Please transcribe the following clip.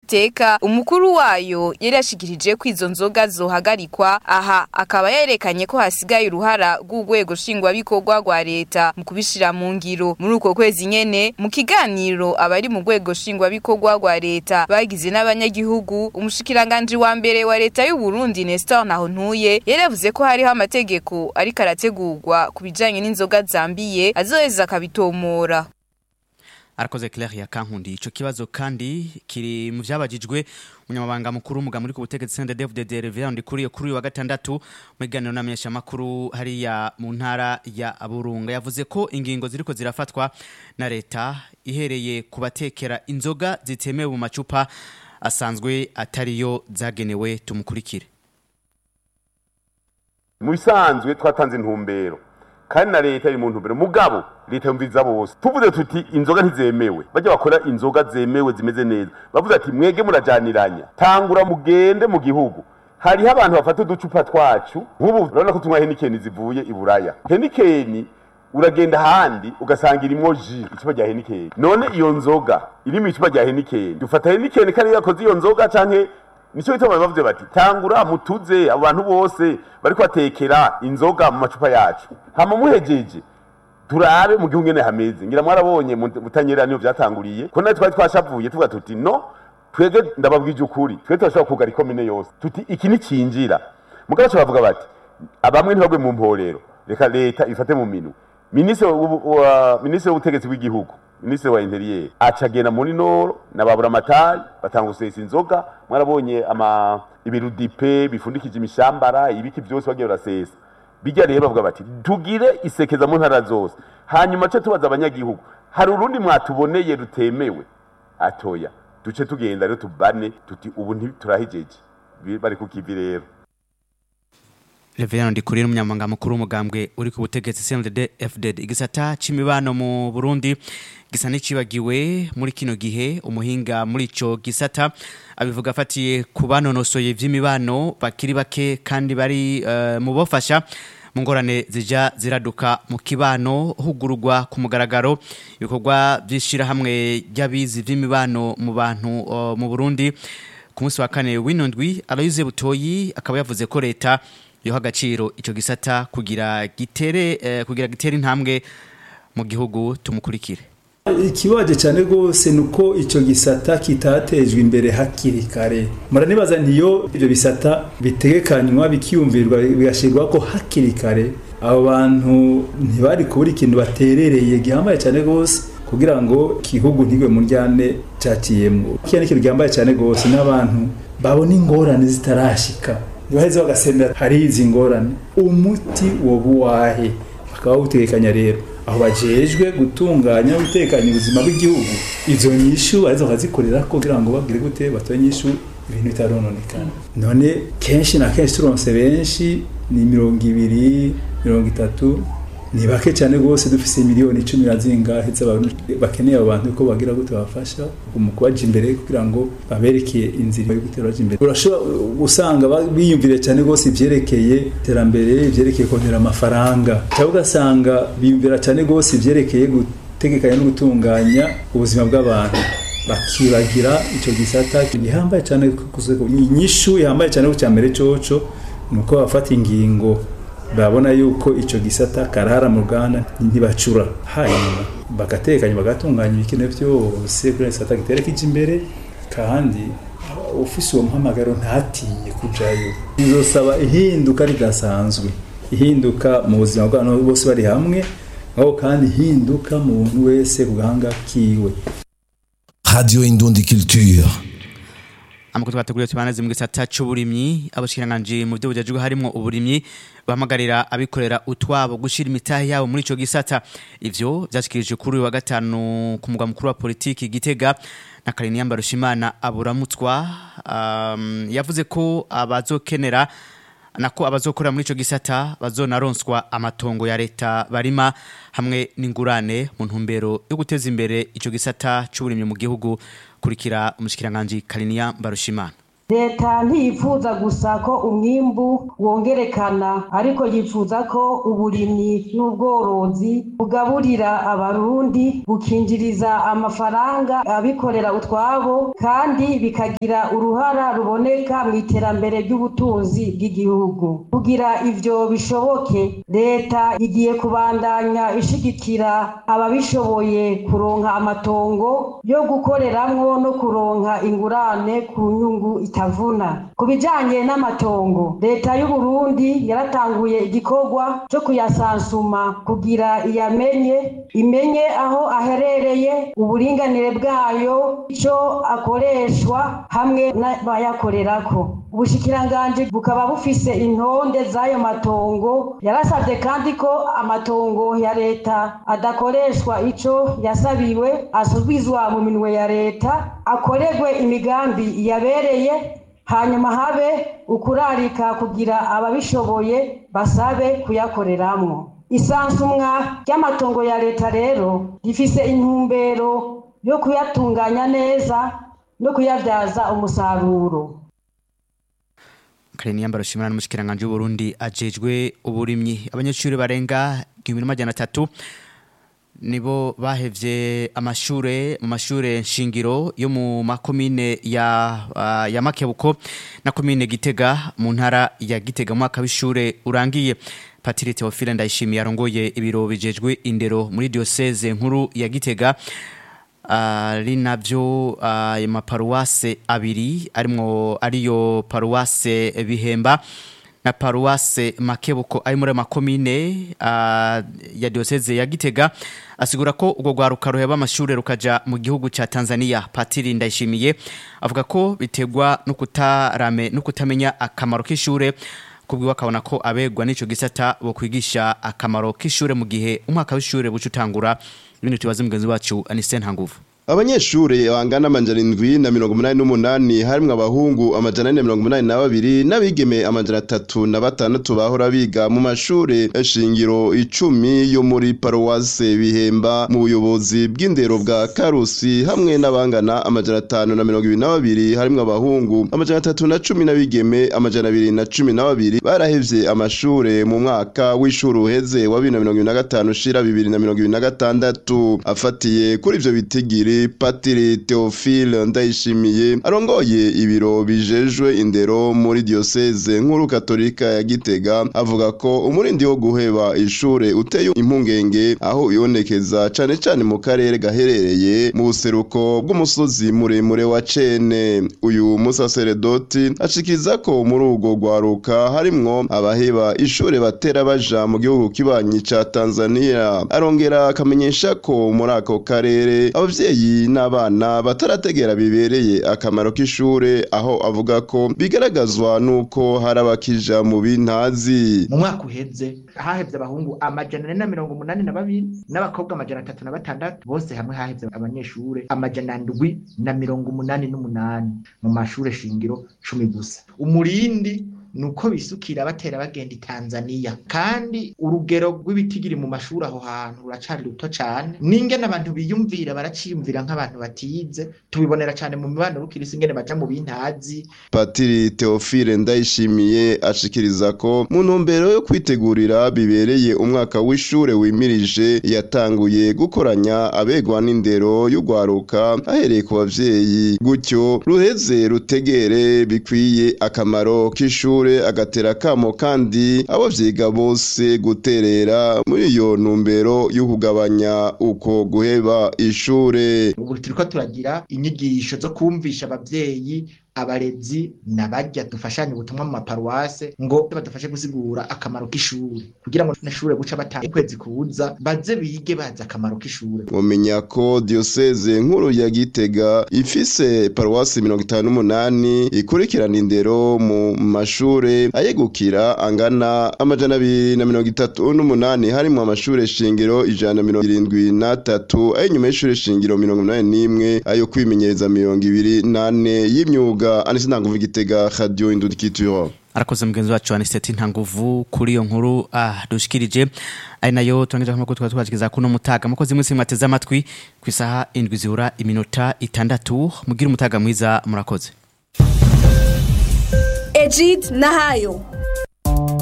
amateka umukuru wayo yari yashikirije ko izo nzoga zohagarikwa aha akaba yerekanye ko hasigaye uruhara rw'urwego nshingwabikorwa rwa leta mu kubishira mu ngiro muri uko kwezi nyene mu kiganiro abari mu rwego nshingwabikorwa rwa leta bagize n'abanyagihugu umushikiranganji wa mbere wa leta y'u Burundi Nestor Nahontuye yaravuze ko hariho amategeko ariko arategurwa ku bijanye n'inzoga zambiye azoheza akabitomora arakoze Claire ya Kankundi ico kibazo kandi kiri mu vyabajijwe umunyamabanga mukuru umuga muri ku butegetsi Sende David Derevia ndi kuri kuri wa gatandatu mu kiganiro n'amenyesha makuru hariya mu ntara ya Burunga yavuze ko ingingo ziriko zirafatwa na leta ihereye kubatekera inzoga zitemewe mu macupa asanzwe atariyo zagenewe tumukurikire mu bisanzwe twatanze intumbero kandi na leta iri mu ntumbero mugabo leta yumviriza bose tuvuze tuti inzoga ntizemewe bajya bakora inzoga zemewe zimeze neza bavuze ati mwege murajaniranya tangura mugende mu gihugu hariho abantu bafata uducupa twacu nk'ubu urabona ko tunywa henikeni zivuye i buraya henikeni uragenda ahandi ugasanga irimo ji icupa rya henikeni none iyo nzoga iri mu icupa rya henikeni dufata henikeni kandi yakoze iyo nzoga canke nicyo bituma bavuze bati tangura mutuze abo bantu bose bariko batekera inzoga mu macupa yacu hama muhejeje turabe mu gihugu ngene hameze ngira mwarabonye mutanyera niyo vyatanguriye ko nawe twari twashavuye tuvuga tuti no twebwe ndababwije ukuri twebwe turashobora kugara ikomine yose tuti iki nicinjira mugabo bavuga bati abamwe ntibagwe mu mporero reka leta ifate mu minwe minisitiri w'ubutegetsi bw'igihugu minisitiri wa interiyeri acagenda muri noro na baburamatari batanga gusesa inzoga mwarabonye ama ibirudipe bifundikije imishambara ibiki byose bagiye barasesa bijya rero bavuga bati tugire isekeza mu ntara zose hanyuma ce tubaza abanyagihugu hari urundi mwatuboneye rutemewe atoya duce tugenda rero tubane tuti ubu ntiturahijeje bari kukivi rero Reverend Ndikuri n'umunyamabanga mukuru w'umugambwe uri ku butegetsi CNDD FDD igisata c'imibano mu Burundi gisa n'icibagiwe muri kino gihe umuhinga muri ico gisata abivuga afatiye ku banonosoye vy'imibano bakiri bake kandi bari uh, mu bofasha mu ngorane zija ziraduka mu kibano hugurugwa ku mugaragaro ibikorwa vy'ishirahamwe ry'abizi vy'imibano mu bantu uh, mu Burundi ku munsi wa kane w'inondwi Aloyize Butoyi akaba yavuze ko leta yoha agaciro ico gisata kugira gitere eh, kugira gitere intambwe mu gihugu tumukurikire ikibaje cyane rwose ni uko icyo gisata kitatejwe imbere hakiri kare muranibaza ntiyo ibyo bisata bitegekanywa bikiyumvirwa bigashyirwa ko hakiri kare abo bantu ntibari kubura ikintu baterereye gihambaye cyane rwose kugira ngo igihugu ntigwe mu ryane cyakiyemo kiriya ni ikintu gihambaye cyane rwose n'abantu babona ingorane zitarashika baheze bagasenda hari izi ngorane umuti woba uwahe bakaba bawutekanya rero aho bajejwe gutunganya gutekanya ubuzima bw'igihugu izo nyishu arizo bakazikorera kugira ngo babwire gute batoye nyishu ibintu bitarononekana none kenshi na kenshi turonse benshi ni mirongo ibiri mirongo itatu ni bake cyane rwose dufise miliyoni icumi na zingahe z'abantu bakeneye abo bantu ko bagira gute babafasha mu kubaja imbere kugira ngo baberekeye inzira yo gutera baja imbere urashobora gusanga biyumvire cyane rwose ivyerekeye iterambere ivyerekeye kongera amafaranga cyangwa ugasanga biyumvira cyane rwose ivyerekeye gutegekanya no gutunganya ubuzima bw'abantu bakibagira icyo gisata gihambaye cyane inyishu ihambaye cyane ku cya mbere coco ni uko bafata ingingo babona yuko icyo gisata karara mu ruganda ntibacura hanyuma bagatekanya bagatunganya ibikenewe byose kuri gisata gitera kije imbere kandi ufise uwo muhamagaro ntatinye kujayo bizosaba ihinduka ridasanzwe ihinduka mu buzima bw'abantu bose bari hamwe aho kandi ihinduka mu muntu wese ku gahanga kiwe Radio Indundi Culture amakuru twateguriye tubanaze mu gisata c'uburimyi abashikiranganje mu byo bujajwe harimo uburimyi bahamagarira abikorera utwabo gushira imitahe yabo muri ico gisata ivyo vyashikirije kuri uyu wa gatanu ku mugwa mukuru wa politiki Gitega na Kariniya Mbarushimana aburamutswa um, yavuze ko abazokenera nako abazokorera muri ico gisata bazonaronswa amatongo ya leta barima hamwe n'ingurane mu ntumbero yo guteza imbere ico gisata c'uburimyi mu gihugu kurikira umushikiranganje Kariniya Mbarushimana leta ntiyifuza gusa ko umwimbu wongerekana ariko yifuza ko uburimyi n'ubworozi bugaburira abarundi bukinjiriza amafaranga abikorera utwabo kandi bikagira uruhara ruboneka mu iterambere ry'ubutunzi bw'igihugu kugira ivyo bishoboke leta igiye kubandanya ishigikira ababishoboye kuronka amatongo yo gukoreramwo no kuronka ingurane ku nyungu itavuna ku bijanye n'amatongo leta y'uburundi yaratanguye igikorwa co kuyasansuma kugira iyamenye imenye aho aherereye uburinganire bwayo ico akoreshwa hamwe n'abayakorerako ubushikiranganji bukaba bufise intonde z'ayo matongo yarasabye kandi ko amatongo ya leta adakoreshwa ico yasabiwe asubizwa mu minwe ya leta akorerwe imigambi yabereye hanyuma habe ukurarika kugira ababishoboye basabe kuyakoreramwo isansumwa ry'amatongo ya leta rero rifise intumbero yo kuyatunganya neza no kuyabyaza umusaruro kare niyambaro shimana n'umushikiranganje w'Uburundi ajejwe uburimyi abanyeshuri barenga 1300 nibo bahevye amashure mu mashure nshingiro yo mu makomine ya uh, ya Makebuko na komine Gitega mu ntara ya Gitega mu mwaka w'ishure urangiye Patiri Theophile Ndayishimiye arongoye ibiro bijejwe indero muri diocese nkuru ya Gitega ari uh, navyo ayo uh, maparuwase abiri arimwo ariyo paruwase Bihemba na paruwase Makebuko ari muri makomine uh, ya diocese ya Gitega asigura ko ubwo gwaruka ruheba amashure rukaja mu gihugu ca Tanzania Patiri Ndayishimiye avuga ko bitegwa no kutarame no kutamenya akamaro k'ishure kubwiwe akabona ko abegwa n'ico gisata bo kwigisha akamaro k'ishure mu gihe umwaka w'ishure buca utangura ibintu tubaze mugenzi wacu Anise Ntanguvu abanyeshure bangana amajana indwi na mirongo umunani n'umunani harimwo abahungu amajana ane na mirongo umunani na babiri n'abigeme amajana atatu na batandatu bahora biga mu mashure shingiro icumi yo muri paruwase bihemba mu buyobozi bw'indero bwa karusi hamwe n'abangana amajana atanu na mirongo ibiri na babiri harimwo abahungu amajana atatu na cumi n'abigeme amajana abiri na cumi na babiri barahevye amashure mu mwaka w'ishuri uheze wa bibiri na mirongo ibiri na gatanu ushira bibiri na mirongo ibiri na gatandatu afatiye kuri ivyo bitigiri patiri Theophile Ndayishimiye arongoye ibiro bijejwe indero muri diocese nkuru katolika ya Gitega avuga ko umurindi wo guheba ishure uteye impungenge aho ibonekeza cane cane mu karere gaherereye mu buseruko bw'umusozi muremure wa Cene uyu musaseredoti ashikiza ko muri ubwo gwaruka harimwo abaheba ishure batera baja mu gihugu kibanyi ca Tanzania arongera akamenyesha ko muri ako karere abavyeyi n'abana batarategera bibereye akamaro k'ishure aho avuga ko bigaragazwa nuko hari abakija mu bintazi mu mwaka uheze hahevye abahungu amajana ane na mirongo umunani na babiri n'abakobwa amajana atatu na batandatu bose hamwe hahevye abanyeshure amajana ndwi na mirongo umunani n'umunani mu mashure shingiro cumi gusa umurindi nuko bisukira batera bagenda i Tanzania kandi urugero rw'ibitigiri mu mashuri aho hantu ruracari ruto cane n'ingene abantu biyumvira baraciyumvira nk'abantu batize tubibonera cane mu mibano rukirisi ingene baja mu bintazi Patiri Theophile Ndayishimiye ashikiriza ko mu ntumbero yo kwitegurira bibereye umwaka w'ishure wimirije yatanguye gukoranya abegwa n'indero y'ugwaruka ahereye ku bavyeyi gutyo ruheze rutegere bikwiye akamaro k'ishure ishure agatera kamo kandi abo vyiga bose guterera muri iyo ntumbero yo kugabanya uko guheba ishure ubu turiko turagira inyigisho zo kumvisha abavyeyi abarezi nabarya dufashanye ubutumwa mu maparuwase ngo badufashe gusigura akamaro k'ishuri kugira ngo n'ishure guca bataha ukwezi kuza baze bige bazi akamaro k'ishure mumenya ko diocese nkuru ya Gitega ifise paruwasi mirongo itanu n'umunani ikurikirana indero mu mashure ayegukira angana amajana abiri na mirongo itatu n'umunani harimwo amashure shingiro ijana na mirongo irindwi n'atatu ay'inyuma y'ishure shingiro mirongo umunani n'imwe ayo kwimenyereza mirongo ibiri n'ane y'imyuga anise ntanguvu igitega radio indudikituro arakoze mugenzi wacu aniseti ntanguvu kuri iyo nkuru ah, dushikirije ari nayo turangiza amakuru twaba twabakiza kuno mutaga mukozi mwese mwateze amatwi ku isaha indwi zibura iminota itandatu mugire umutaga mwiza murakoze Egid Nahayo